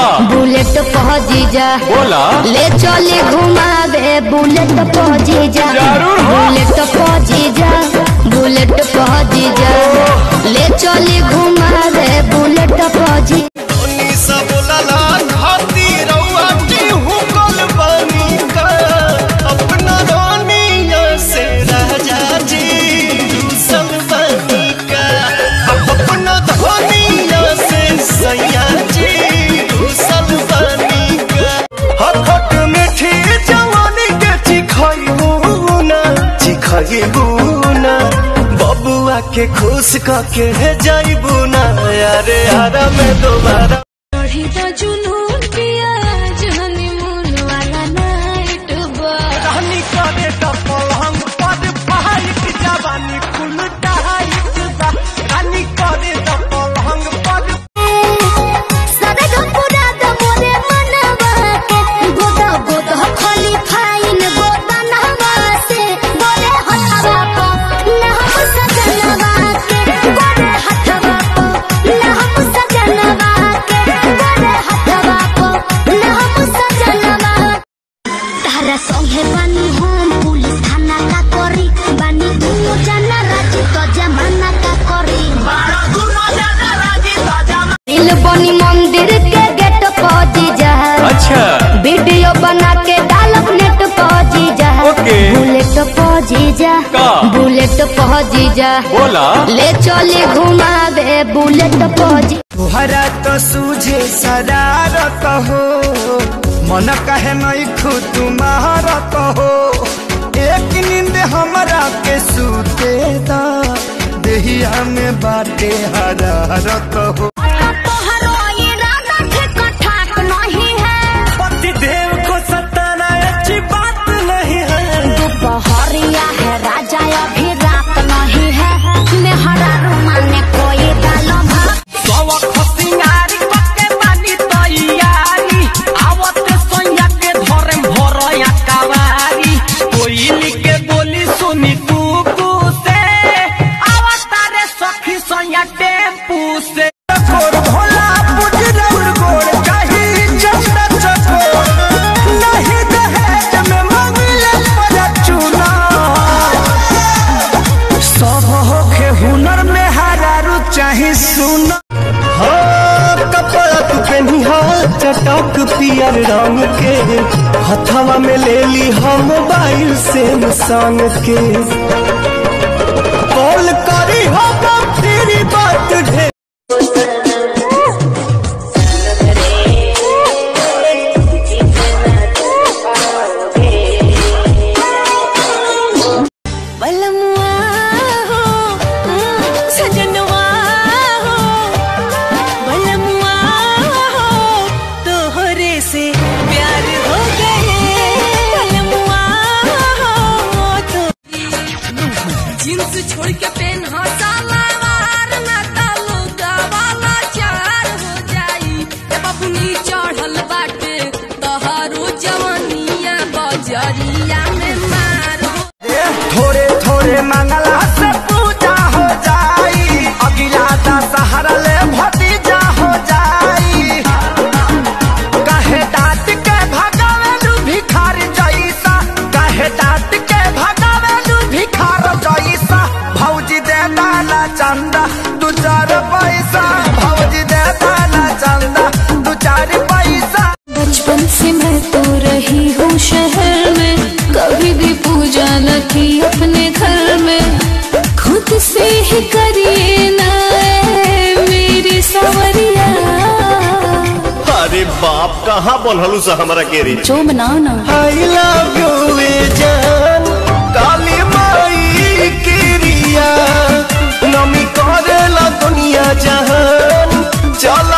का? बुलेट पहुंची जा बोला ले चले घुमावे बुलेट पहुंची जा जरूर हो। बुलेट पहुंची जा बुलेट पहुंची जा ले चले घुमावे बुलेट पहुंची अपना रानिया से राजा जी दूसर बनी का अपना धनिया से सैया जी दूसर बनी का हखट मीठी जवानी के चिखैबू ना चिखैबू ना बबुआ के खुश कके जाइबू ना अरे आरा में दोबारा बढ़ी तो जुनून पिया हनीमून वाला नाइट बा रानी करे टपल हम पद पहाड़ जवानी फुल टाइट बा रानी करे टपल हम पद सदा पूरा द मोरे मनवा के गोदा गोदा खाली फाइन गोदा नहवा से बोले हथवा को ना हम सजनवा के बोले हथवा को ना हम सजनवा के बोले हथवा को ना हम सजनवा तारा संगे बानी हम पुलिस थाना का करी बानी दुनो जाना राजी तो जमाना का करी दिल बनी मंदिर के गेट पहुंची जा अच्छा वीडियो बना के डालब नेट पहुंची जा ओके। बुलेट पहुंची जा का? बुलेट पहुंची जा बोला ले चले घुमावे बुलेट पहुंची तुहरा तो सूझे शरारत हो मन कहे नहीं खुद तुम्हारत हो एक नींद हमरा के सूते दा देहिया में बाटे हरारत हो तोहरो इरादा ठीक ठाक नहीं है पति देव को सताना अच्छी बात नहीं है दोपहरिया है राजा अभी रात नहीं है मेहरा रुमाने कोई डालो भात सवा खसिंगारी पक्के बानी तैयारी आवत सोया के धरे भरया कवारी कोयली के बोली सुनी कुकू से आवत रे सखी सोया टेम्पू से गोर भोला पुजरौर गोर कही चंदा चकोर नहीं दहेज में मंगले पर चुना सब होखे हुनर में हरारू चाहे सुन कपड़ा तू पहनी हा चटक पियर रंग के हथवा में ले ली हम मोबाइल से संग के कॉल करी हो तेरी बात ढेर बलमुआ हो सजनवा हो बलमुआ हो तोहरे से प्यार हो गए बलमुआ हो तो जींस छोड़ के पेन हो सलवार ना तालू वाला चार हो जाई ए बबुनी चढ़ल बाटे तोहरो जवानिया बजरिया में मार हो थोड़े थोड़े मंगला से पूजा हो जाई अगिला दशहरा ले भतीजा हो जाई कहे डांट के भगावेलू भिखार जैसा कहे डांट के भगावेलू भिखार जैसा भौजी दे दाना चंदा दू चार पैसा भौजी दे दाना चंदा दू चार पैसा बचपन से मैं तो रही हूँ शहर में कभी भी पूजा न की अपने घर में खुद से ही करिए ना ऐ मेरी सवरिया अरे बाप कहाँ बोलहलू सा हमरा के रे जो बनाओ ना आई लव यू जान काली माई की रिया नमी करेला दुनिया जहान चल